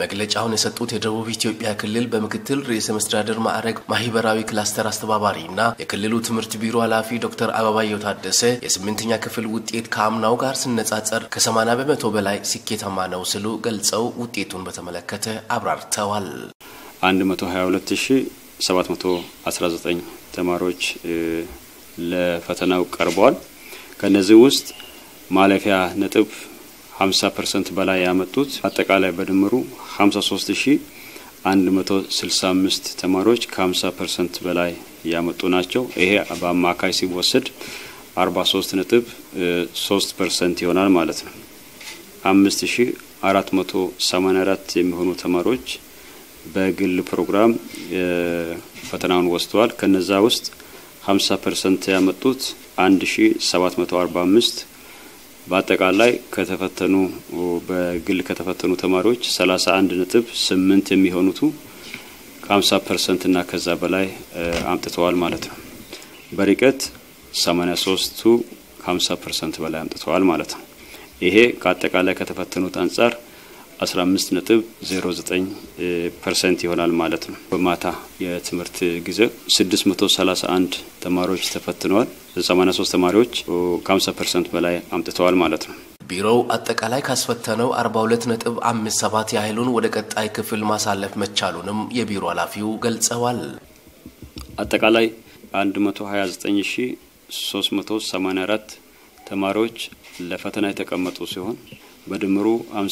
መግለጫውን የሰጡት የደቡብ ኢትዮጵያ ክልል በምክትል ርዕሰ መስተዳድር ማዕረግ ማህበራዊ ክላስተር አስተባባሪ እና የክልሉ ትምህርት ቢሮ ኃላፊ ዶክተር አበባየው ታደሰ የስምንተኛ ክፍል ውጤት ከአምናው ጋር ሲነጻጸር ከ80 በመቶ በላይ ስኬታማ ነው ሲሉ ገልጸው ውጤቱን በተመለከተ አብራርተዋል። 122719 ተማሪዎች ለፈተናው ቀርበዋል። ከነዚህ ውስጥ ማለፊያ ነጥብ 50 ፐርሰንት በላይ ያመጡት አጠቃላይ በድምሩ 53165 ተማሪዎች ከ50 ፐርሰንት በላይ ያመጡ ናቸው። ይሄ በአማካይ ሲወሰድ 43 ነጥብ 3 ፐርሰንት ይሆናል ማለት ነው። 5484 የሚሆኑ ተማሪዎች በግል ፕሮግራም ፈተናውን ወስደዋል። ከነዛ ውስጥ 50 ፐርሰንት ያመጡት 1745 በአጠቃላይ ከተፈተኑ በግል ከተፈተኑ ተማሪዎች 31 ነጥብ 8 የሚሆኑቱ ከ50 ፐርሰንት እና ከዛ በላይ አምጥተዋል ማለት ነው። በርቀት 83ቱ ከ50 ፐርሰንት በላይ አምጥተዋል ማለት ነው። ይሄ ከአጠቃላይ ከተፈተኑት አንጻር 15 ነጥብ 09 ፐርሰንት ይሆናል ማለት ነው። በማታ የትምህርት ጊዜ 631 ተማሪዎች ተፈትነዋል። 83 ተማሪዎች ከ50 ፐርሰንት በላይ አምጥተዋል ማለት ነው። ቢሮው አጠቃላይ ካስፈተነው 42 ነጥብ 57 ያህሉን ወደ ቀጣይ ክፍል ማሳለፍ መቻሉንም የቢሮ ኃላፊው ገልጸዋል። አጠቃላይ 129384 ተማሪዎች ለፈተና የተቀመጡ ሲሆን በድምሩ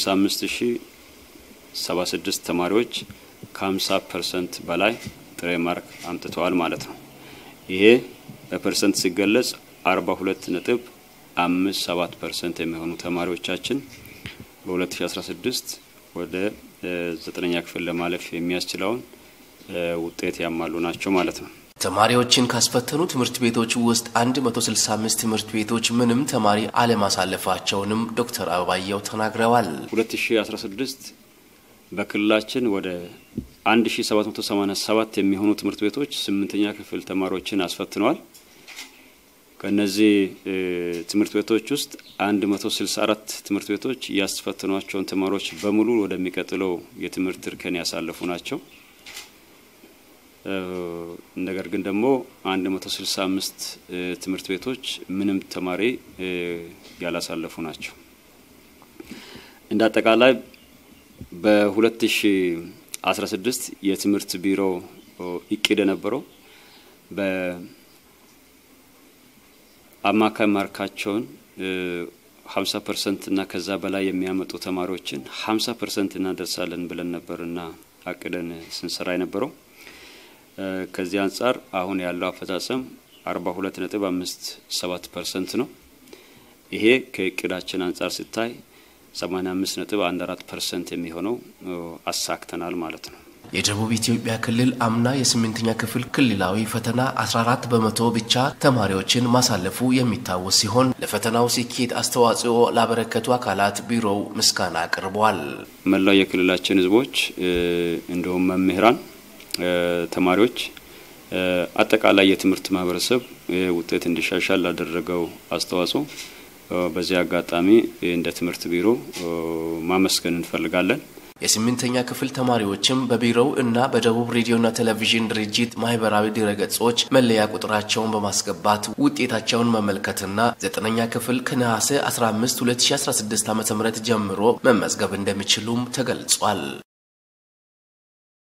55076 ተማሪዎች ከ50 ፐርሰንት በላይ ጥሬ ማርክ አምጥተዋል ማለት ነው። ይሄ በፐርሰንት ሲገለጽ 42 ነጥብ 57 ፐርሰንት የሚሆኑ ተማሪዎቻችን በ2016 ወደ ዘጠነኛ ክፍል ለማለፍ የሚያስችለውን ውጤት ያሟሉ ናቸው ማለት ነው። ተማሪዎችን ካስፈተኑ ትምህርት ቤቶች ውስጥ 165 ትምህርት ቤቶች ምንም ተማሪ አለማሳለፋቸውንም ዶክተር አበባየው ተናግረዋል። 2016 በክልላችን ወደ 1787 የሚሆኑ ትምህርት ቤቶች ስምንተኛ ክፍል ተማሪዎችን አስፈትነዋል። ከነዚህ ትምህርት ቤቶች ውስጥ 164 ትምህርት ቤቶች ያስፈትኗቸውን ተማሪዎች በሙሉ ወደሚቀጥለው የትምህርት እርከን ያሳለፉ ናቸው። ነገር ግን ደግሞ 165 ትምህርት ቤቶች ምንም ተማሪ ያላሳለፉ ናቸው። እንደ አጠቃላይ በ2016 የትምህርት ቢሮ እቅድ የነበረው በአማካይ ማርካቸውን 50 ፐርሰንት እና ከዛ በላይ የሚያመጡ ተማሪዎችን 50 ፐርሰንት እናደርሳለን ብለን ነበርና አቅደን ስንሰራ የነበረው ከዚህ አንጻር አሁን ያለው አፈጻጸም 42 ነጥብ 57 ፐርሰንት ነው። ይሄ ከእቅዳችን አንጻር ሲታይ 85 ነጥብ 14 ፐርሰንት የሚሆነው አሳክተናል ማለት ነው። የደቡብ ኢትዮጵያ ክልል አምና የስምንተኛ ክፍል ክልላዊ ፈተና 14 በመቶ ብቻ ተማሪዎችን ማሳለፉ የሚታወስ ሲሆን ለፈተናው ስኬት አስተዋጽኦ ላበረከቱ አካላት ቢሮው ምስጋና አቅርቧል። መላው የክልላችን ሕዝቦች እንዲሁም መምህራን ተማሪዎች አጠቃላይ የትምህርት ማህበረሰብ ውጤት እንዲሻሻል ላደረገው አስተዋጽኦ በዚህ አጋጣሚ እንደ ትምህርት ቢሮ ማመስገን እንፈልጋለን። የስምንተኛ ክፍል ተማሪዎችም በቢሮው እና በደቡብ ሬዲዮና ቴሌቪዥን ድርጅት ማህበራዊ ድረገጾች መለያ ቁጥራቸውን በማስገባት ውጤታቸውን መመልከትና ዘጠነኛ ክፍል ከነሐሴ 15 2016 ዓ ም ጀምሮ መመዝገብ እንደሚችሉም ተገልጿል።